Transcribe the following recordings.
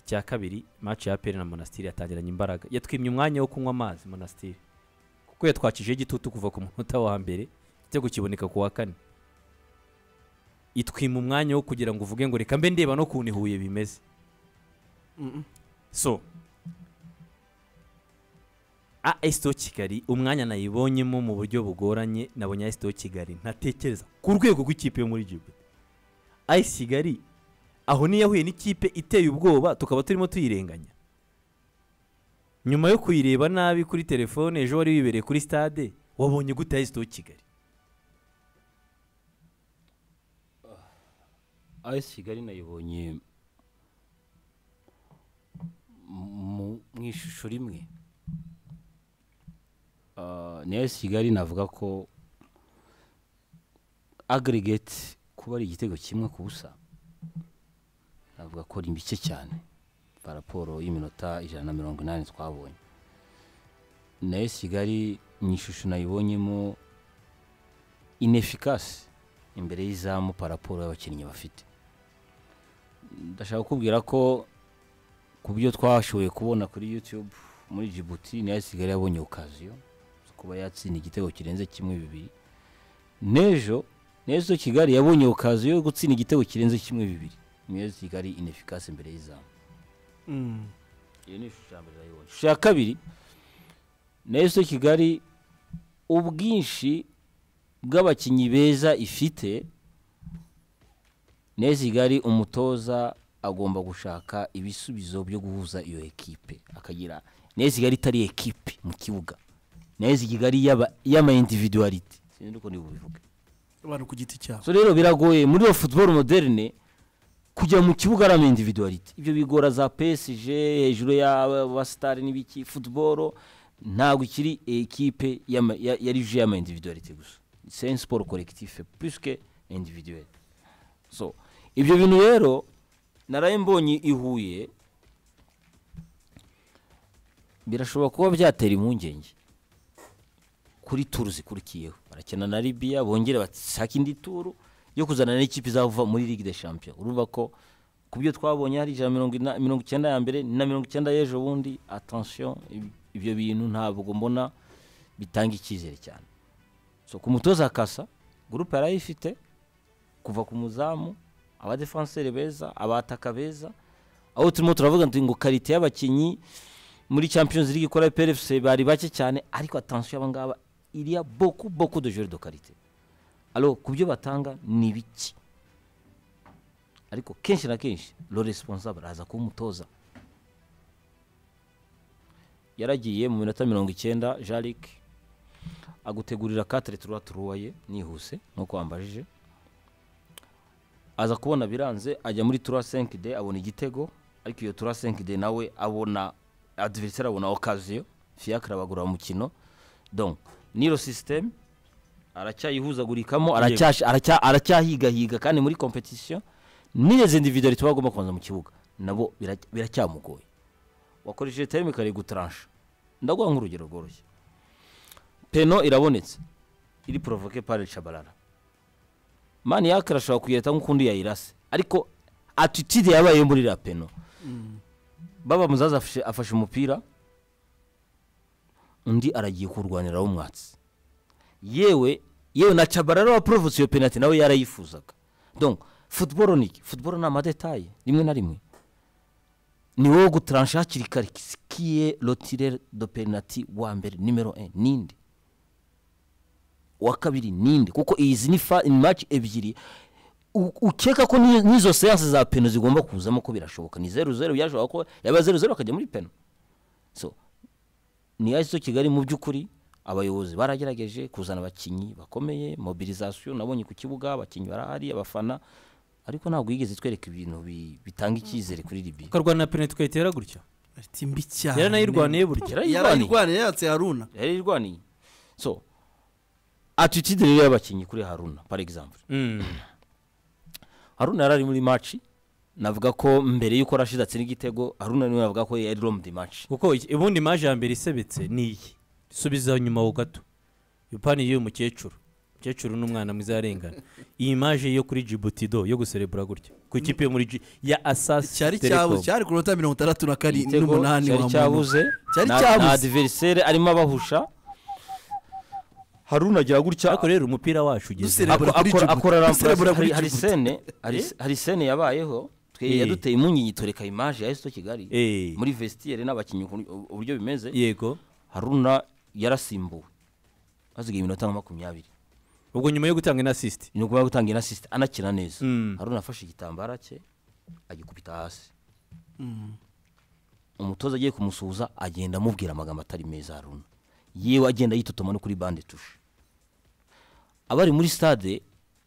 cya kabiri match ya peri na monasitiri yatangiranye imbaraga yatwimye umwanya wo kunywa amazi monasitiri kuko yatwakijeho igitutu kuva ku munota wa mbere igitego kiboneka ku wa kane itwima umwanya wo kugira ngo uvuge ngo reka mbe ndeba no kuntu ihuye bimeze so asito kigali umwanya nayibonyemo mu buryo bugoranye nabonye asito kigali ntatekereza ku rwego rw'ikipe yo muri gihugu ayi kigali aho niyo yahuye n'ikipe iteye ubwoba tukaba turimo tuyirenganya nyuma yo kuyireba nabi kuri telefone ejo wari wibereye kuri stade wabonye gute asito kigali ayesi kigali nayibonye mu ishusho rimwe ni ayesi kigali navuga ko agregate kuba ari igitego kimwe ku busa navuga ko ari mike cyane raporo y'iminota ijana na mirongo inani twabonye na ayesi kigali mu ishusho nayibonyemo inefikasi imbere y'izamu paraporo y'abakinnyi bafite ndashaka kukubwira ko ku byo twashoboye kubona kuri yutube muri jibuti niyo isigaye yabonye okaziyo zo kuba yatsinda igitego kirenze kimwe bibiri n'ejo neza kigali yabonye okaziyo yo gutsinda igitego kirenze kimwe bibiri niyo kigali inefikasi imbere y'izamu iyo ni ishusho ya mbere urayibona ishusho ya kabiri neza kigali ubwinshi bw'abakinnyi beza ifite neza kigali umutoza agomba gushaka ibisubizo byo guhuza iyo ekipe akagira neza kigali itari ekipe mu kibuga neza kigali y'amayindividuwariti sinzi uko niba ubivuga abantu ku giti cyabo so rero biragoye muri iyo futuboro moderne kujya mu kibuga ari amayindividuwariti ibyo bigora za PSG hejuru y'abasitari n'ibiki futuboro ntabwo ikiri ekipe yari ju y'amayindividuwariti gusa c'est un sport collectif plus que individuel so ibyo bintu rero naraye mbonye i Huye birashobora kuba byatera impungenge kuri turu zikurikiyeho barakina na Libya bongere bashaka indi turu yo kuzana n'ikipe izava muri Ligue des Champions urumva ko ku byo twabonye hari ijana mirongo icyenda ya mbere na mirongo icyenda y'ejo bundi attention ibyo bintu ntabwo mbona bitanga icyizere cyane so ku mutoza kasa gurupe yarayifite kuva ku muzamu abadefanseri beza abataka beza aho turimo turavuga ngo karite y'abakinnyi muri champions league ikora pfc bari bake cyane ariko atansiyo aba ngaba iriya boku boku de jure do karite alo ku byo batanga ni biki ariko kenshi na kenshi lo responsable araza kuba umutoza yaragiye mu minota mirongo icyenda jarike agutegurira katire turuwa turuwaye nihuse nk'uko wambajije aza kubona biranze ajya muri turuwa senkide abona igitego ariko iyo turuwa senkide nawe abona adiveriseri abona okaziyo fiyakire abagura umukino don niro sisiteme aracyayihuzagurikamo aracyahigahiga kandi muri kompetisiyo n'izi individuwari tuba agomba kubanza mu kibuga nabo biracyamugoye wakoresheje terime kare gutaransha ndaguha nk'urugero rworoshye peno irabonetse iri porovoke pari shabarara mani yakira ashobora kuyihita nk'ukundi yayirase ariko atitide yabayeho muri iriya peno baba muzaza afashe umupira undi aragiye kurwanira w'umwatsi yewe yewe na cabarara waporovutse iyo penaliti nawe yarayifuzaga donka futuboro ni iki futuboro ni amadetaye rimwe na rimwe ni wowe gutaransha hakiri kare sikiye rotire do penaliti wa mbere nimero e n'indi uwa kabiri ninde kuko izi ni maci ebyiri ukeka ko n'izo seanse za peno zigomba kuzamo ko birashoboka ni zeru zeru yashobora ko yaba zeru zeru akajya muri peno so ni yazo kigali mu by'ukuri abayobozi baragerageje kuzana abakinnyi bakomeye mobilizasiyo nabonye ku kibuga abakinnyi barahari abafana ariko ntabwo yigeze twereka ibintu bitanga icyizere kuri ribi ukarwana na penaliti ukayitera gutya ati mbi cyane yaranayirwaniye burya yarayirwaniye yatse haruna yari irwaniye so atitide rero y'abakinnyi kuri haruna par exemple haruna yari ari muri maci navuga ko mbere y'uko rashida atsinda igitego haruna niwe navuga ko yari romudi maci kuko ubundi maje ya mbere isebetse ni iyi subiza nyuma ho gato ipani y'uyu mukecuru umukecuru n'umwana mwiza yarengana iyi imaje yo kuri Djibouti do yo guserebura gutya ku ikipe yo muri Dji- ya asasi cyari cyabuze cyari ku minota mirongo itandatu na karindwi Igitego n'umunani wa cyari muntu cyabuze Cyari na- cyabuze. na adiveriseri arimo abahusha haruna agira gutya ariko rero umupira wacu ugeze Duserebura akora- kuri Djibouti. akora Duserebura ramparasi kuri hari Djibouti. sene hari- hari sene yabayeho twe Eh. yaduteye impungenge tureka imaje ya esito kigali Eh. muri vestiyeri n'abakinnyi ukuntu- uburyo bimeze yego haruna yarasimbuwe hasigaye iminota nka makumyabiri ubwo nyuma yo gutanga ina assist ni ukuvuga gutanga inasisite anakina neza Mm. haruna afashe igitambara cye agikubita hasi umutoza agiye kumusuhuza agenda amubwira amagambo atari meza haruna yewe agenda yitotoma no kuri bande tushe abari muri stade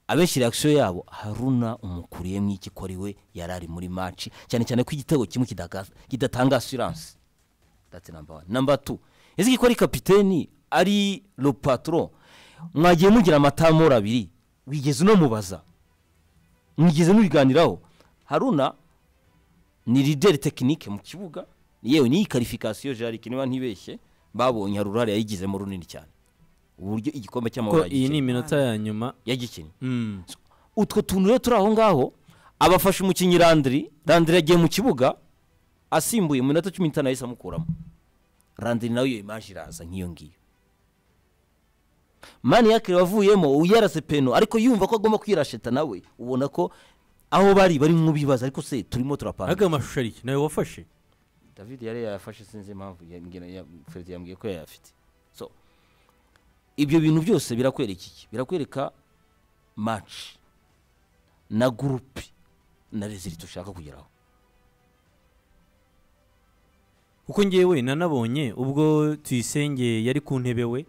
abenshi reakisiyo yabo haruna umukuriyemo iki ko ari we yari ari muri maci cyane cyane ko igitego kimwe kidaka- kidatanga asiranse dati namba wani namba tu ese ko ari kapiteni ari lo patron mwagiye mugira amatamori abiri wigeze unamubaza mwigeze mubiganiraho haruna ni lideri tekinike mu kibuga yewe n'iyi karifikasiyo jarike niba ntibeshye babonye hari uruhare yayigizemo runini cyane uburyo igikombe ko cy'amahoro iyi ni yagikinnye iminota ya nyuma yagikinnye Mm. utwo tuntu rero turi aho ngaho abafasha umukinnyi randiri randiri yagiye mu kibuga asimbuye mu minota cumi n'itanu yahise amukuramo randiri nawe iyo imaje iraza nk'iyo ngiyo mani yakire wavuyemo yarase peno ariko yumva ko agomba kwirasheta nawe ubona ko aho bari bari nk'ubibaza ariko se turimo turapanga ariko ayo mashusho ari iki? nawe wafashe david yari yayafashe sinzi impamvu yambwira- ya- Fred yambwiye ko yayafite so ibyo bintu byose birakwereka iki birakwereka match na gurupe na resiriti ushaka kugeraho kuko ngewe nanabonye ubwo tuyisenge yari ku ntebe we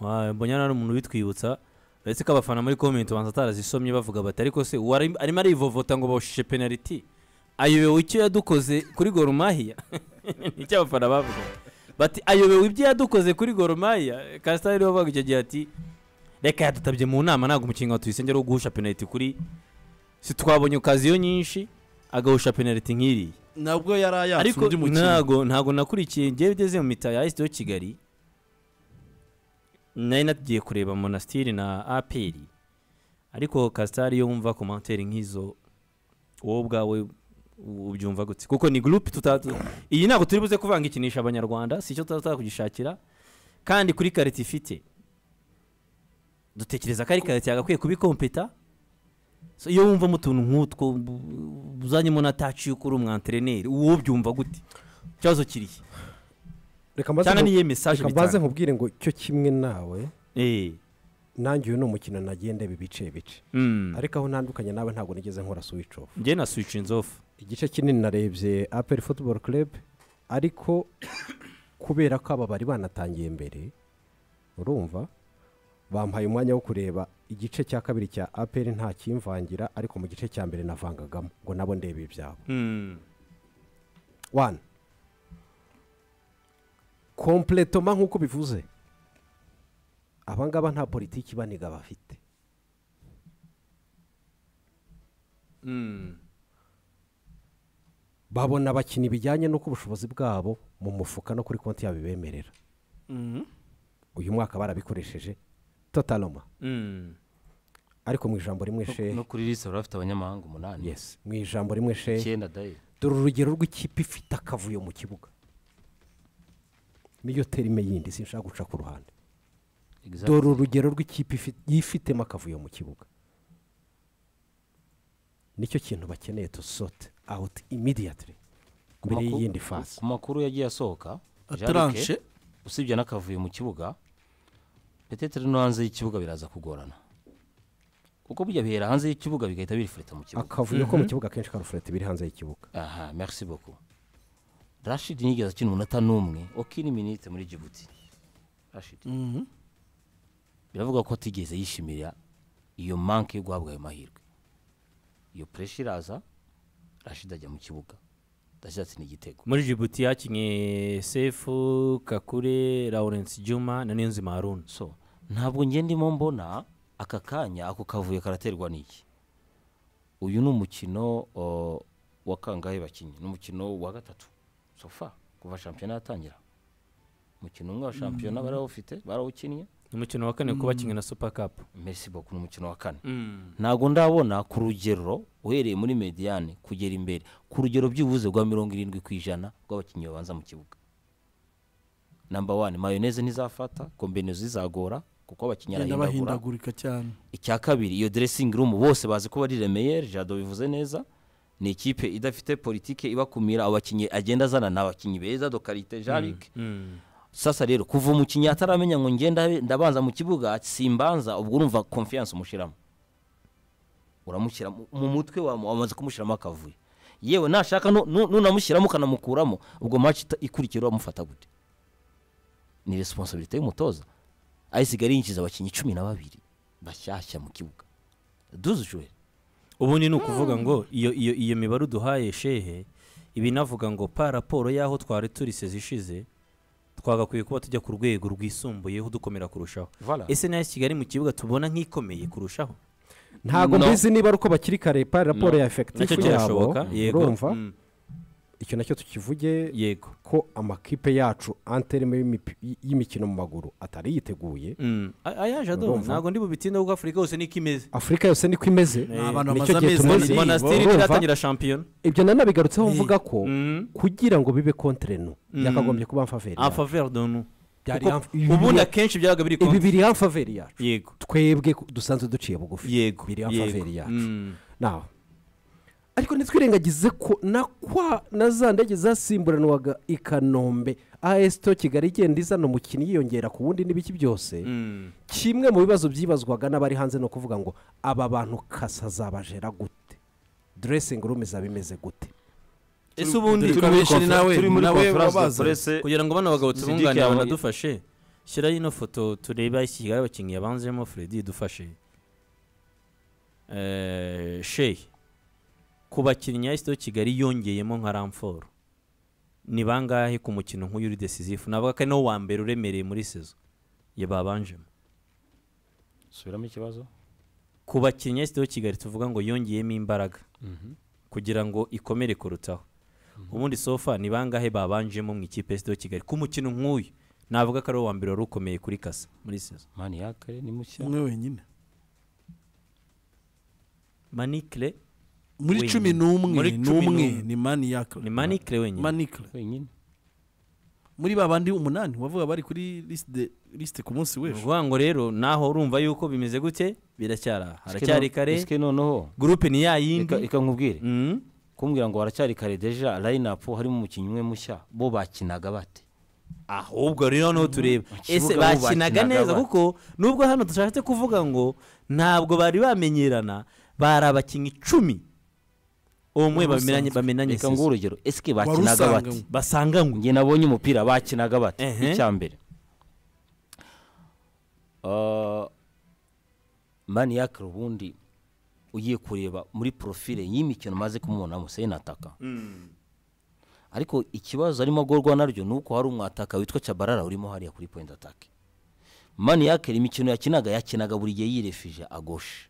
wa- mbonye ari umuntu ubitwibutsa uretse ko abafana muri komenti ubanza atarazisomye bavuga bati ariko se uwo ari- arimo arivovota ngo bawushije penaliti ayobewe icyo yadukoze kuri gorumahiya nicyo abafana bavuga bati ayobewe ibyo yadukoze kuri gorumahiya kasita rero bavuga icyo gihe ati reka yadutabye mu nama ntabwo umukinnyi wa tuyisenge ari wo guhusha penaliti kuri si twabonye okaziyo nyinshi agahusha penaliti nk'iriya nabwo yari ayatse ariko undi mukinnyi ntago ntago nakurikiye ngewe ugeze mu mitaya ya yo kigali nari natugiye kureba monasitiri na aperi ariko kasitari yo wumva komantere nk'izo wowe ubwawe u- ubyumva gutse kuko ni gurupe tutatu iyi ntabwo turi buze kuvanga ikinisha abanyarwanda si icyo tuba kugishakira kandi kuri karite ifite dutekereza ko ari karite yagakwiye kubikompeta So, iyo wumva mu tuntu nk'utwo bu- bu- uzanyemo na taci y'uko uri umwantereneri uwo byumva gute ikibazo kirihe reka mbaze cyane nku- n'iyo mesaje reka mbaze bitanga nkubwire ngo cyo kimwe nawe Eh, nanjye uyu ni umukino nagiye ndeba ibice bice mm. ariko aho ntandukanye nawe ntabwo nigeze nkora switch off njye na switch inzofu igice kinini narebye aperi football club ariko kubera ko aba bari banatangiye mbere urumva bampaye umwanya wo kureba igice cya kabiri cya aperi nta kimvangira ariko mu gice cya mbere navangagamo ngo nabo ndebe ibyabo Mm. wani kompletoma nk'uko bivuze abangaba nta politiki ibaniga bafite Mm. babona abakinnyi bijyanye n'uko ubushobozi bwabo mu mufuka no kuri konti yabo ibemerera Mhm. uyu mwaka barabikoresheje totaloma Mm. ariko mu ijambo rimwe shehe no kuri lisite bari bafite abanyamahanga umunani yes mu ijambo rimwe shehe icyenda dayiri dore urugero rw'ikipe ifite akavuyo mu kibuga niyo terime yindi sinshaka guca ku ruhande dore urugero rw'ikipe ifi- yifitemo akavuyo mu kibuga nicyo kintu bakeneye to sort out immediately mbere y'iyindi fasi ku makuru yagiye asohoka ataranshe Jean-Luc, usibye n'akavuyo mu kibuga petetere no hanze y'ikibuga biraza kugorana kuko burya bihera hanze y'ikibuga bigahita birifureta mu kibuga akavuyo ko mu kibuga akenshi karufurete biri hanze y'ikibuga aha merci beaucoup rashid ntiyigeze akina umunota n'umwe okini minite muri jibuti rashid Mhm. biravuga ko atigeze yishimira iyo manke yo guhabwa ayo mahirwe iyo puresha iraza rashid ajya mu kibuga rashid atsinda igitego muri jibuti hakinye sefu kakure lawrence juma na niyonzima haruna so ntabwo njye ndimo mbona aka kanya ako kavuyo karaterwa n'iki uyu ni umukino o, wa kangahe bakinnyi ni umukino wa gatatu sofa kuva shampiyona yatangira umukino umwe wa shampiyona barawufite barawukinnye umukino wa kane kuba kimwe na super cup merisi boku ni umukino wa kane Mm. ntabwo ndabona ku rugero uhereye muri mediyane kugera imbere ku rugero byibuze rwa mirongo irindwi ku ijana rw'abakinnyi babanza mu kibuga namba wani mayoneze ntizafata kombinezo zizagora kuko abakinnyi genda arahindagura bahindagurika cyane icya kabiri iyo dressing room bose bazi ko bari remeyeri jado bivuze neza ni ikipe idafite politike ibakumira abakinnyi agenda azana ni abakinnyi beza dokarite jarike Mm. sasa rero kuva umukinnyi ataramenya ngo ngenda ndabanza mu kibuga simbanza ubwo urumva konfiyanse umushyiramo uramushyira mu- mu mutwe wa wamaze kumushyiramo akavuyo yewe nashaka nu- nu- nunamushyiramo ukanamukuramo ubwo match ita- ikurikira uramufata gute ni resiponsabirite y'umutoza ayisigara yinjiza abakinnyi cumi na babiri bashyashya mu kibuga duze ujuweri ubundi ni ukuvuga ngo iyo iyo iyo mibare uduhaye shehe ibi navuga ngo pa raporo y'aho twari turise zishize twagakwiye kuba tujya ku rwego rwisumbuyeho dukomera kurushaho ese nayo kigali mu kibuga tubona nk'ikomeye kurushaho ntabwo No. mbizi niba ari uko bakiri kare pa raporo No. ya efekitifu nacyo yabo cyashoboka yego urumva Mm, icyo nacyo tukivuge yego ko amakipe yacu anterime y'imipi- y'imikino mu maguru atari yiteguye Mm. A- ayaje adoha Urumva? ntabwo ndi bubitinde kuko afurika yose niko imeze afurika yose niko imeze ni abantu nicyo bamaze gihe amezi tumaze- abiri monasiteri urumva? ntiratangira shampiyona ibyo nanabigarutseho Eh. mvuga ko Mm. kugira ngo bibe kontre nu Mm. byakagombye kuba amfaveri en faveur de nous Byari Kuko en- ibi- ubundi akenshi byabaga biri ibi konti biri amfaveri yacu yego twebwe ku- dusanzwe duciye bugufi yego biri yego. amfaveri yacu Mm. nawe ariko ntitwirengagize ko na kwa na za ndege zasimburanwaga i kanombe as to kigali igenda izana umukinnyi yiyongera ku wundi n'ibiki byose Mm. kimwe mu bibazo byibazwaga n'abari hanze ni ukuvuga ngo aba bantu kasa zabajera gute dressing room izaba imeze gute ese ubundi turi muri konfer- turi muri konferanse de presse kugira ngo bano bagabo Zidike tubunganire yabaye- banadufashe shyiraho ino foto turebe aho iki kigali abakinnyi yabanzemo fredi dufashe Eh, shehe ku bakinnyi ya sito kigali yongeyemo nka ramforo ni bangahe ku mukino nk'uyu uri decisive navuga ko ari nawo wa mbere uremereye muri sezo yababanjemo subiramo ikibazo ku bakinnyi ya sito kigali tuvuga ngo yongeyemo imbaraga kugira ngo ikomere kurutaho ubundi sofa ni bangahe babanjemo mu ikipe ya sito kigali ku mukino nk'uyu navuga ko ari uwa mbere wari ukomeye kuri kasa muri sezo mani yakare ni mushya umwe wenyine manikire muri Wenyine. cumi n'umwe Muri cumi n'umwe n'umwe. ni maniyakire ni manikire wenyine manikire wenyine muri ba bandi umunani wavuga bari kuri lisite lisite ku munsi ni w'ejo ukuvuga ngo rero naho urumva yuko bimeze gute biracyari aha haracyari kare esike noneho gurupe ni ya yindi Ika- ika nkubwire Mm. kumbwira ngo haracyari kare deja line up harimo umukinnyi umwe mushya bo bakinaga bate ahubwo rero noneho tureba kibuga ese bo bakinaga bakinaga neza ba- kuko nubwo hano dushatse kuvuga ngo ntabwo bari bamenyerana bari abakinnyi icumi umwe Ubusanzwe. bamenanye bamenanye reka sezo. nguhe urugero esike Wari bakinaga bate usanganywe. basanganywe njye nabonye umupira bakinaga bate Ehe. icya mbere Ah, mani yakire ubundi ugiye kureba muri profile y'imikino maze kumubonamo seyinataka ariko ikibazo arimo agorwa naryo ni uko hari umwataka witwa cyabarara urimo hariya kuri point atake mani yakera imikino yakinaga yakinaga buri gihe yirefije agoshe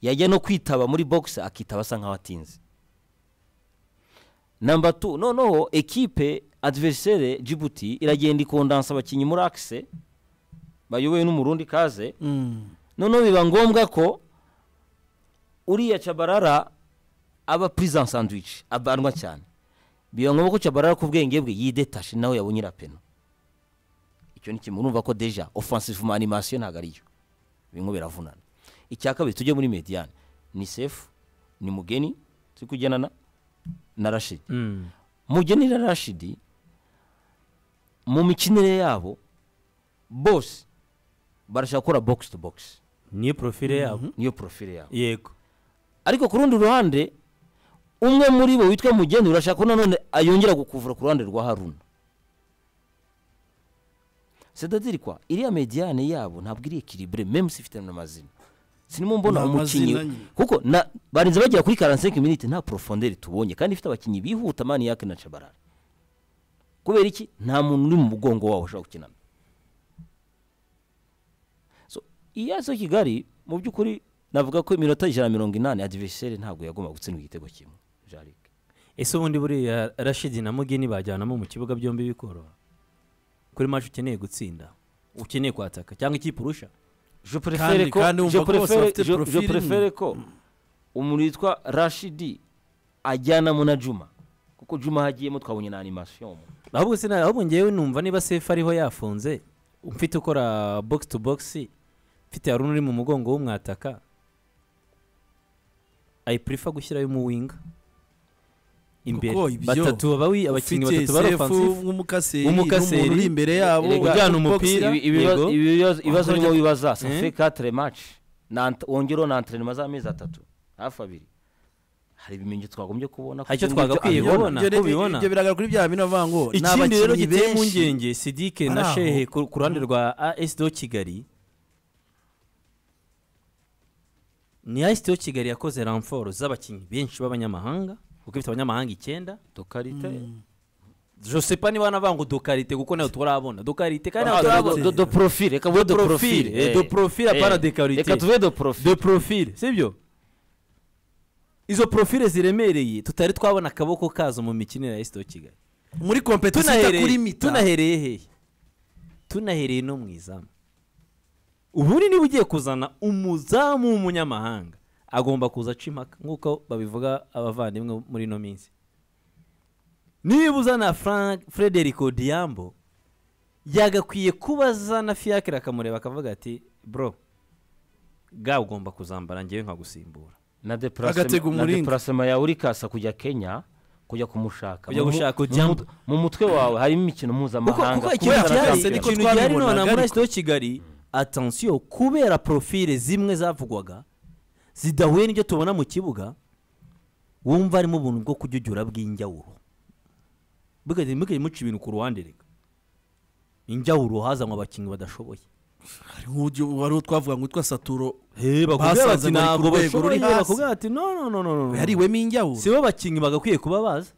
yajya no kwitaba muri box akitaba asa nkaho atinze namba tu noneho ekipe adversere jibuti iragenda ikondansa abakinnyi muri akise bayobowe n'umurundi kaze Mm. noneho biba ngombwa ko uriya cabarara aba prison sandwich abanwa cyane biba ngombwa ko cabarara ku bwenge bwe yidetashe nawe yabonye irapeno icyo ni kimwe urumva ko deja offensive mu animation ntabwo ariyo bimwe biravunana icya kabiri tujye muri mediane ni sefu ni mugeni turi kugendana na rashidi Mm. mugeni na rashidi mu mikinire yabo bose barashaka gukora box to box niyo profile yabo niyo profile yabo yego ariko ku rundi ruhande umwe muri bo witwa mugeni urashaka ko nanone ayongera gukuvura ku ruhande rwa haruna sedadiri kwa iriya mediyane yabo ntabwo iri ekiribure meme si ifite n'amazina sinimo mbona Nta umukinnyi mazina nyine. kuko na barinze bagera kuri 45 minute nta profonderi tubonye kandi ifite abakinnyi bihuta mani yake na cabarara kubera iki nta muntu uri mu mugongo wabo ushobora gukinana so iyazo kigali mu by'ukuri navuga ko iminota ijana na mirongo inani adiveriseri ntabwo yagomba gutsindwa igitego kimwe jarike ese ubundi buriya rashidi na mugeni bajyanamo mu kibuga byombi bikoroha kuri maci ukeneye gutsinda ukeneye kwataka cyangwa ikipe urusha je prefere Kandi- ko kandi wumva je ko bose prefere bafite je- je profil imwe. prefere ko umuntu witwa rashidi ajyanamo na juma kuko juma hagiyemo twabonye na animation ahubwo sina ahubwo ngewe numva niba sefu ariho yafunze mfite ukora box to box mfite hari uri mu mugongo w'umwataka i prefer gushyirayo umuwinga imbere Kuko ibyo batatu baba wi- abakinnyi ufite batatu bari sefu offensive nk'umukaseri Umukaseri, n'umuntu uri imbere yabo Erega ujyana box- umupira. Ibi- ibibazo- Yego. ibibazo ibibazo Wazajya- nibo bibaza ça Eh? fait 4 match Na ant- wongereho na entraînement z'amezi atatu hafi abiri hari ibimenyetso twagombye kubona Hari icyo kugira ngo ibyo twagakwiye abibona. kubona. Ibyo rero- Ko ubibona? ibyo biragaragara kuri bya bino bavuga ngo ni ikindi rero abakinnyi giteye benshi impungenge sidike Ari na aho. shehe ku ku ruhande rwa as do kigali ni as do kigali yakoze ramforo z'abakinnyi benshi b'abanyamahanga kuko ifite abanyamahanga icyenda Dokarite. josepa niba banavuga ngo dokarite kuko nayo turabona dokarite kandi nayo Ah, do- turabona do- do profil reka vuge Do do profil, profil eh, eh. do profil apana Eh, de karite. reka tuve do profil de profile sibyo izo profile ziremereye tutari twabona akaboko kazo mu mikinire ya as do kigali muri kompetisiyo ita kuri tunahereye mita tunahereye hehe tunahereye no mu izamu ubundi niba ugiye kuzana umuzamu w'umunyamahanga agomba kuza aca impaka nk'uko babivuga abavandimwe muri ino minsi niba uzana Frank Frederic Odhiambo yagakwiye kuba azana fiacre akamureba akavuga ati bro ga ugomba kuzambara ngewe nkagusimbura na Agatega deplacement na umuringa. deplacement yawe uri kasa kujya Kenya kujya kumushaka Kujya Mu- mu- gushaka mu- Odhiambo. mut- mu mutwe wawe harimo imikino kuko mpuzamahanga kuko kubera ikintu byari Champions. niko ikintu byari twabibonaga, none muri ariko- asito kigali atansiyo kubera porofile zimwe zavugwaga zidahuye n'ibyo tubona mu kibuga wumva harimo ubuntu bwo kujyujyura bw'injyawuro mugahita muca ibintu ku ruhande reka injyawuro hazanwa abakinnyi badashoboye hari nk'uburyo wari uwo twavuga ngo witwa saturo bakubwira bati basanze bari ku ntabwo rwego ruri bashoboye hasi." bakubwira bati no no no no no yariwemo injyawo si bo bakinnyi bagakwiye kuba baza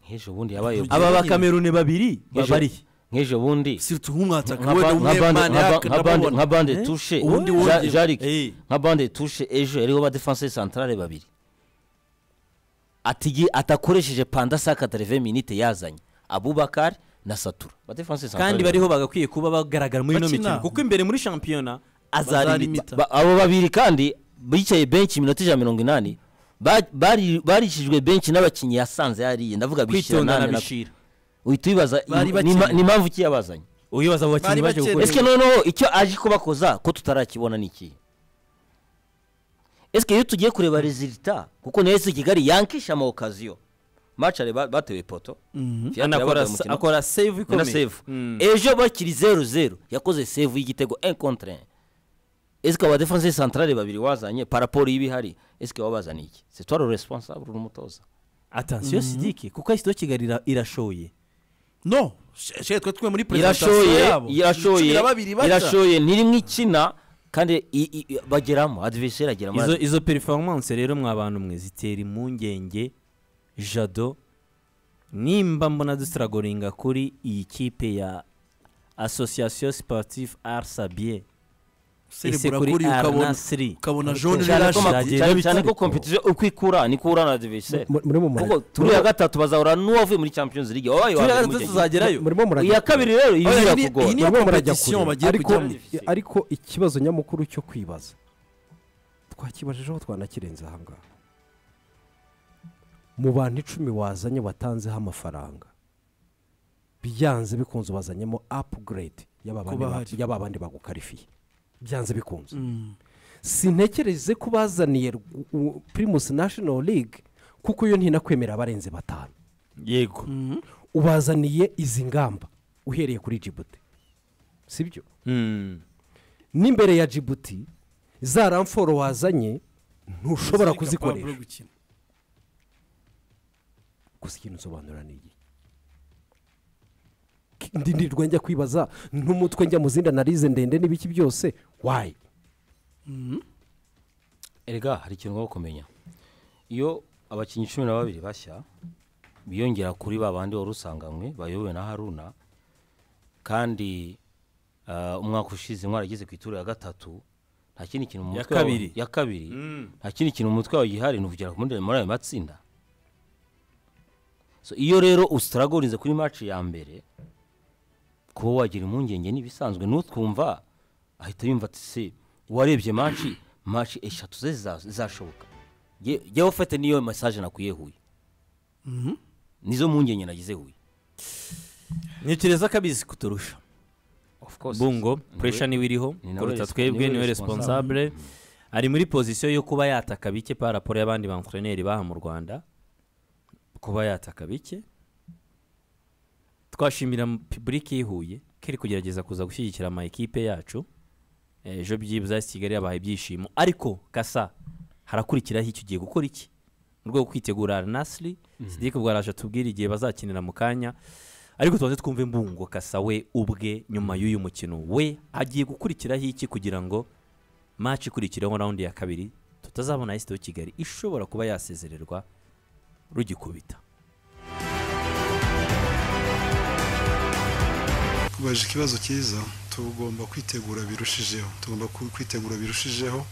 nk'ejo bundi yabaye Nk'ejo- aba bakameruni babiri nk'ejo- babariye nk'ejo bundi sirutu nk'umwataka nka wenda ba- umwe nka bande- mani nka ba- yaka nka bande- ndababona nka bande Eh? tushe Ubundi Ja- wongeye. Jaric, Eh. nka bande tushe ejo yariho ba defense centrale babiri Atigi- atakoresheje panda saka tereve minite yazanye abubakari na satura ba defense centrale kandi bariho bagakwiye kuba bagaragara muri ino Bakina. mikino kuko imbere muri shampiyona Bazari azarimita imita. Ba- abo babiri kandi bicaye benshi iminota ijana na mirongo inani ba- bari- barishijwe benshi n'abakinnyi yasanze yariye ndavuga bishyira kwitondana nane na- bishira uhita wibaza Bari im- bakeneye. ni impamvu iki yabazanye uyibaza abo bakinnyi Bari baje gukora bakenewe. esike noneho icyo aje kubakoza ko tutarakibona ni iki esike iyo tugiye kureba rezilita kuko niyo esi kigali yankisha ama okaziyo macare batewe poto Fiacre anakora yabaga mu mukino. akora save ni na ikomeye save Mm. ejo bakiri zeru zeru yakoze save y'igitego un contre un esike aba defense centrale babiri wazanye paraporo y'ibihari esike wabazaniye iki c'est toi le responsable uri umutoza attention sidike kuko isito kigali ira- irashoye no she- she twe twe muri presentation irashoye yabo irashoye Cumi na babiri baca. irashoye ntirimwe ikina kandi i- i- i- bageramo adversaire agera muri izo izo performance rero mwa bantu mwe zitera impungenge jado nimba mbona dusiragoringa kuri iyi kipe ya association sportive arsabie ese Cerebral kuri kuri ukabona arnasiri ukabona jaune cyane ko rirashe ma- Zagiye cyane- cyane n'ibitego. ko kompetisiyo uko ikura niko uhura na adversaire Mu- muri mu kuko murage turi ya gatatu bazahura n'uwavuye muri champions league wabaye wa mbere impungenge. tuzagerayo murimo murajya iya kabiri rero Oya, iyi ibira ni- iyi kugora niyo Murimo murajya competition kure. bagiye Ariko- kujyamo. ariko ikibazo nyamukuru cyo kwibaza twakibajijeho twanakirenze aha ngaha mu bantu icumi wazanye watanzeho amafaranga byanze bikunze wazanyemo apuguredi y'aba bandi Kuba ba- hari. y'aba bandi bagukarifiye byanze bikunze Mm. sintekereze ko bazaniye Rw- u- primus national league kuko iyo ntinakwemera abarenze batanu yego ubazaniye izi ngamba uhereye kuri jibuti sibyo Mm. n'imbere ya jibuti za ramforo wazanye ntushobora Ziri capable kuzikoresha gukina. gusa ikintu nsobanura ni igihe ndi ndirwa njya kwibaza n'umutwe njya mu zindi analize ndende n'ibiki byose wayi erega hari ikintu ugomba kumenya iyo abakinnyi cumi na babiri bashya biyongera kuri ba bandi wari usanganywe bayobowe na haruna kandi ah, umwaka ushize intwari ageze ku ituro ya gatatu nta kindi kintu mu Ya mutwe wawe- kabiri. ya kabiri nta kindi kintu mu mutwe wawe gihari ni ukugira muri muri ayo matsinda So, iyo rero usitaragorinze kuri maci ya mbere kuba wagira impungenge n'ibisanzwe n'utwumva ahita yumva ati se uwarebye manshi manshi eshatu ze ziza- zizashoboka Jye- jyewe ufite niyo masaje nakuye huye nizo mpungenge nagize huye ntekereza ko abizi kuturusha of course bungo Niwe- puresha niwe iriho ni nawe kuruta resp- twebwe niwe niwe responsable. responsable ari muri pozisiyo yo kuba yataka bike pa raporo y'abandi bankoroneri baha mu rwanda kuba yataka bike twashimira pibulike yihuye ko iri kugerageza kuza gushyigikira ama ekipe yacu Eh, ejo byibuze AS kigali yabahaye ibyishimo ariko kasa harakurikiraho icyo ugiye gukora iki mu rwego rwo kwitegura Al nasiri sidike bwaraje tubwire igihe bazakinira mu kanya ariko tubanze twumve mbungo kasa we ubwe nyuma y'uyu mukino we agiye gukurikiraho iki kugira ngo maci ikurikiraho rawundi ya kabiri tutazabona ayisite kigali ishobora kuba yasezererwa rugikubita ubajije ikibazo cyiza tugomba kwitegura birushijeho tugomba ku- kwitegura birushijeho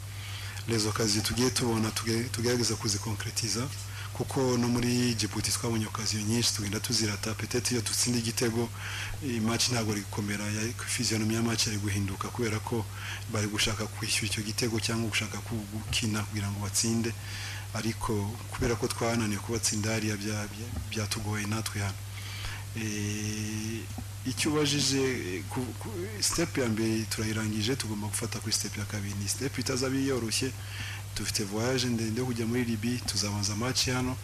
rezo kazi tugiye tubona tuge- tugerageza kuzikonkiretiza kuko no muri Djibouti twabonye okaziyo nyinshi tugenda tuzirata petete iyo dutsinda igitego eh, match ntabwo ari gukomera ya- fiziyonomi ya match yari guhinduka kubera ko bari gushaka kwishyura icyo gitego cyangwa gushaka ku- gukina kugira ngo batsinde ariko kubera ko twananiwe kubatsinda hariya bya- bya- byatugoye natwe hano Eh, icyo ubajije eh, ku, ku, step ya mbere turayirangije tugomba gufata kuri step ya kabiri ni step itazaba yoroshye dufite voyage ndende yo kujya muri libi tuzabanza match hano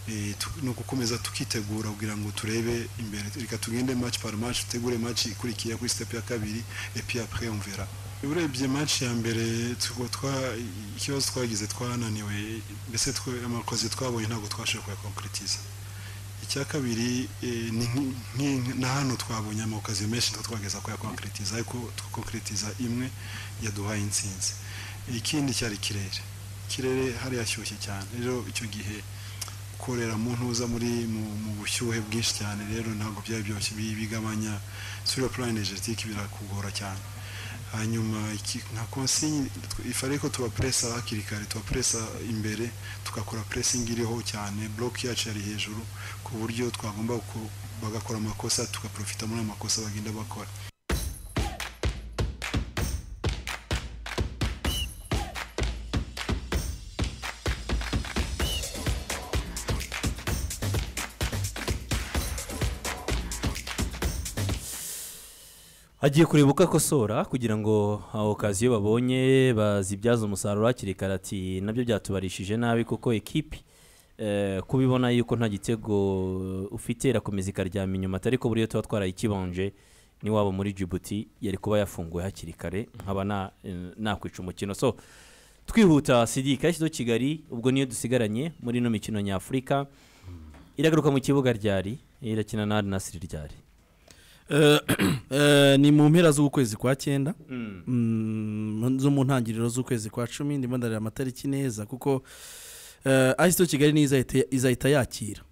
eh, tu- ni ugukomeza tukitegura kugira ngo turebe imbere reka tugende match par match tutegure match ikurikiye kuri step ya kabiri et puis après on verra urebye match ya mbere tuko twa ikibazo twagize twananiwe mbese twe- amakoze twabonye ntabwo twashoboye kuyakonkretiza icya kabiri eh, ni nk- nk- na hano twabonye amaokaziyo menshi nitwo twageza kuyakonkretiza ariko tukonkretiza imwe yaduhaye insinzi ikindi cyari ikirere ikirere hari yashyushye cyane rero icyo gihe korera mu ntuza muri mu, mu bushyuhe bwinshi cyane rero ntabwo byari byoroshye bi- bigabanya sura plan energetique birakugora cyane hanyuma iki- nka konsinyi ifare ko tubapresa hakiri kare tubapresa imbere tugakora pressing iriho cyane block yacu yari hejuru ku buryo twagomba ku- bagakora amakosa tugaprofita muri ayo makosa bagenda bakora agiye kureba uko akosora kugira ngo aho kazi iyo babonye bazibyaze umusaruro hakiri kare ati nabyo byatubarishije nabi kuko ekipi eh, kubibona yuko nta gitego ufite irakomeza ikaryama inyuma atari ko buriya tuba twarayikibanje n'iwabo muri Djibouti yari kuba yafunguwe hakiri kare nkaba na- eh, nakwica umukino so twihuta sidika yashyizeho kigali ubwo niyo dusigaranye muri ino mikino nyafurika iragaruka mu kibuga ryari irakina na Al Nassr ryari Eh, eh, ni mu mpera z'ukwezi kwa cyenda Mm, zo mu ntangiriro z'ukwezi kwa cumi ndimo ndareba amatariki neza kuko eh, ayisito kigali niyo izahita- izahita yakira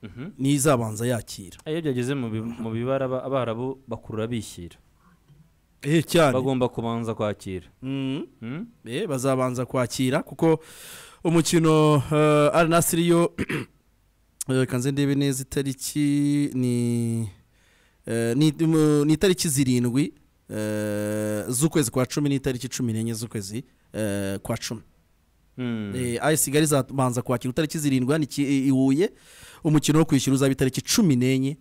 Mhm. niyo izabanza yakira iyo byageze mu bi- mu bibara aba- abarabu bakurura bishyira eh cyane bagomba kubanza kwakira Mm. Hmm? Eh, bazabanza kwakira kuko umukino uh, Al Nassr yo eh, kanze ndebe neza itariki ni eh, ni mu- ni itariki zirindwi eh, z'ukwezi kwa cumi n'itariki cumi n'enye z'ukwezi eh, kwa cumi Hmm. ayisi kigali izabanza kwakira itariki zirindwi hano iki- i Huye umukino wo kwishyura uzaba itariki cumi n'enye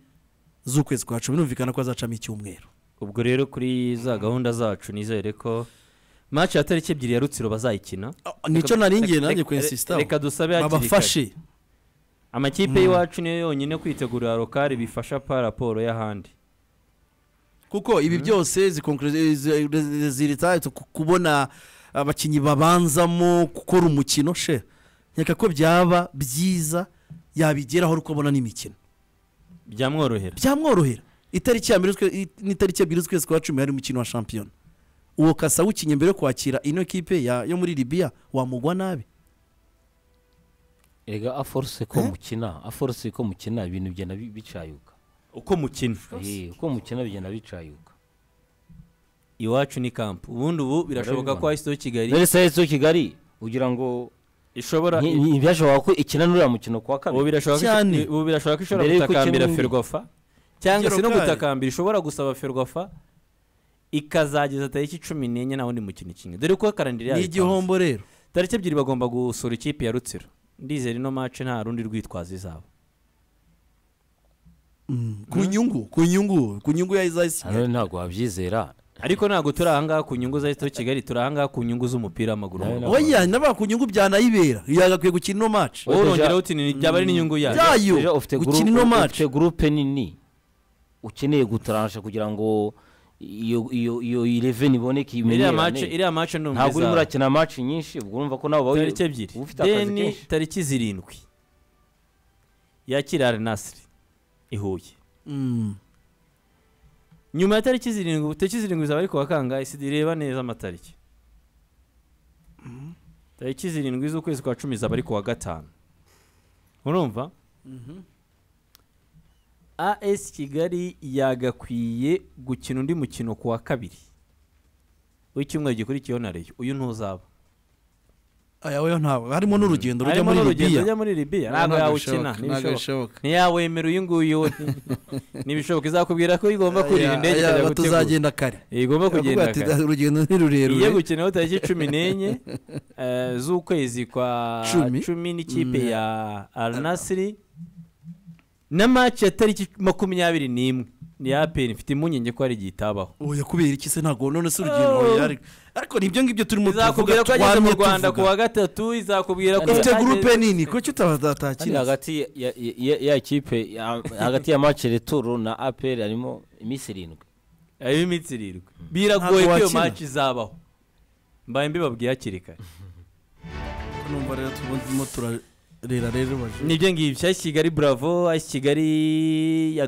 z'ukwezi kwa cumi numvikana ko azacamo icyumweru ubwo rero kuri za gahunda zacu nizere ko maci ya tariki ebyiri ya rutsiro bazayikina nicyo Reka- naringiye reka- nanjye reka- kwensistaho reka dusabe hakiri kare babafashe amakipe y'iwacu niyo yonyine kwitegurira rokari bifasha pa raporo y'ahandi kuko ibi byose zirita kubona abakinnyi babanzamo gukora umukino she nkeka ko byaba byiza yabigeraho ariko abona n'imikino byamworohera byamworohera itariki ya mbere z'ukwe- i- n'itariki ebyiri z'ukwezi kwa cumi hari umukino wa shampiyona uwo kasa wukinye mbere yo kwakira ino kipe ya- yo muri libiya wamugwa nabi erega aforuse ko mukina aforuse ko mukina ibintu bigenda bi- bicayuka uko mukina Eh, uko mukina bigenda bicayuka iwacu ni kampu ubundi ubu birashoboka ko Barabibona. ayisito kigali mbere sayizi kigali ugira ngo ishobora nti- nti- ntibyashoboka ko ikina n'uriya mukino kuwa ubu kabiri birashoboka ko Cyane. ubu birashoboka ko ishobora Mbere y'uko gutakambira ikina undi. ferwafa cyangwa se no Igerokari. gutakambira ishobora gusaba ferwafa ikazageza tariki cumi n'enye nta wundi mukino kimwe dore ko karandiri ni yayo igihombo rero ipanze. tariki ebyiri bagomba gusura ikipe ya rutsiro ndizera ino mace nta rundi rwitwazo izaba ku nyungu ku nyungu ku nyungu ya hano izayisigaye ntabwo wabyizera ariko ntabwo turi ahangaha ku nyungu za leta kigali turi ahangaha ku nyungu z'umupira w'amaguru mu Nawe Rwanda. oya naba ku nyungu byanayibera yagakwiye gukina ino match Oya, urongera deja- uti ni byaba ari n'inyungu yayo Bya- Ayo, Deja ufite gukina gurupe- ino match. ufite gurupe nini ukeneye gutaransha kugira ngo iyo iyo iyo ireveni iboneke iriya imenyerane mace iriya mace ni ntabwo urimo umwe urakina match nyinshi ubwo urumva ko nawe uba tariki ebyiri uba ufite akazi deni kenshi tariki zirindwi yakira arenasiri i huye Mm. nyuma ya tariki zirindwi tariki zirindwi zaba ari ku wa kangahe reba neza amatariki tariki zirindwi z'ukwezi kwa cumi zaba ari ku wa gatanu urumva as kigali yagakwiye gukina undi mukino ku wa kabiri w'icyumweru gikurikiyeho na reyo uyu ntuzaba aya wewe ntabwo harimo n'urugendo rujya harimo muri n'urugendo libiya rujya muri libiya ntabwo yawukina ntibishoboka ntiyawemera uyu nguyu we. ntibishoboka izakubwira ko igomba kurira indege ikajya aba gutegura. tuzagenda kare igomba kugenda Aravuga ati, kare urugendo ni igiye rurerure gukinaho tariki cumi n'enye eh, z'ukwezi kwa Cumi. cumi n'ikipe Mm. ya aranasiri na maci ya tariki makumyabiri n'imwe ni ya apeni mfite impungenge ko hari igihe itabaho oya kubera iki se ntabwo none se urugendo Oh. oya, ariko- ariko nibyo ngibyo turimo izakubwira ko tuvuga yageze mu twamye rwanda ku tuvuga wa gatatu izakubwira ko ufite yageze- gurupe nini kuki kandi utazatakira hagati ya- ya- ya- ya kipe ya- hagati ya match returu na apr harimo iminsi irindwi harimo iminsi irindwi biragoye ko Ntabwo iyo wakina. maci izabaho mbaye mbibabwiye hakiri kare numva rero turimo turarera rero baje nibyo ngibyo ayisi kigali buravo ayisi kigali ya